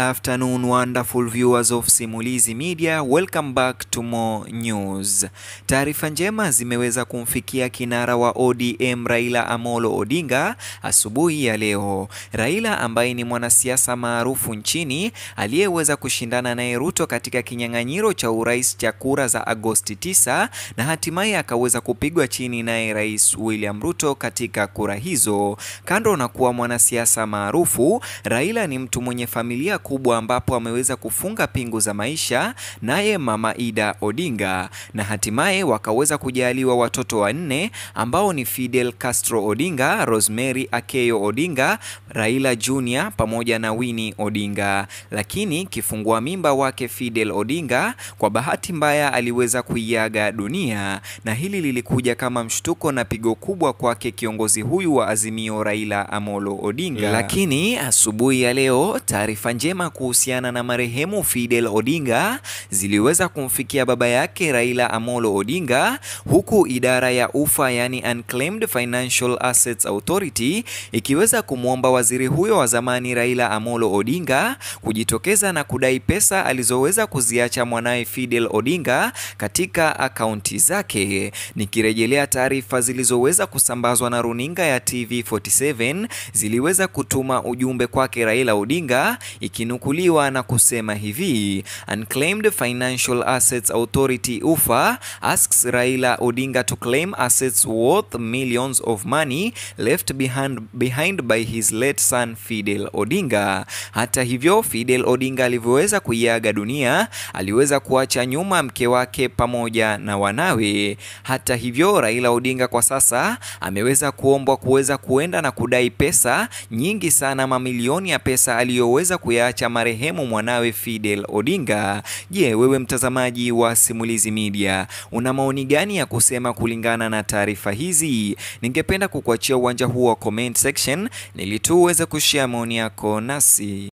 afternoon, wonderful viewers of Simulizi Media. Welcome back to more news. Taarifa njema zimeweza kumfikia kinara wa ODM Raila Amolo Odinga asubuhi ya leo. Raila ambaye ni mwanasiasa maarufu nchini aliyeweza kushindana naye Ruto katika kinyang'anyiro cha urais cha kura za Agosti 9 na hatimaye akaweza kupigwa chini naye Rais William Ruto katika kura hizo. Kando na kuwa mwanasiasa maarufu, Raila ni mtu mwenye familia kubwa ambapo ameweza kufunga pingu za maisha naye Mama Ida Odinga na hatimaye wakaweza kujaliwa watoto wanne ambao ni Fidel Castro Odinga, Rosemary Akeyo Odinga, Raila Junior pamoja na Winnie Odinga. Lakini kifungua mimba wake Fidel Odinga kwa bahati mbaya aliweza kuiaga dunia, na hili lilikuja kama mshtuko na pigo kubwa kwake kiongozi huyu wa Azimio Raila Amolo Odinga. Lakini asubuhi ya leo taarifa njema kuhusiana na marehemu Fidel Odinga ziliweza kumfikia baba yake Raila Amolo Odinga, huku idara ya ufa yani Unclaimed Financial Assets Authority ikiweza kumwomba waziri huyo wa zamani Raila Amolo Odinga kujitokeza na kudai pesa alizoweza kuziacha mwanawe Fidel Odinga katika akaunti zake. Nikirejelea taarifa zilizoweza kusambazwa na runinga ya TV47 ziliweza kutuma ujumbe kwake Raila Odinga ikinukuliwa na kusema hivi: Unclaimed Financial Assets Authority UFA asks Raila Odinga to claim assets worth millions of money left behind, behind by his late son Fidel Odinga. Hata hivyo, Fidel Odinga alivyoweza kuiaga dunia, aliweza kuacha nyuma mke wake pamoja na wanawe. Hata hivyo, Raila Odinga kwa sasa ameweza kuombwa kuweza kuenda na kudai pesa nyingi sana, mamilioni ya pesa aliyoweza kuyaacha marehemu mwanawe Fidel Odinga. Je, wewe mtazamaji wa Simulizi Media una maoni gani ya kusema kulingana na taarifa hizi? Ningependa kukuachia uwanja huu wa comment section ili tu uweze kushare maoni yako nasi.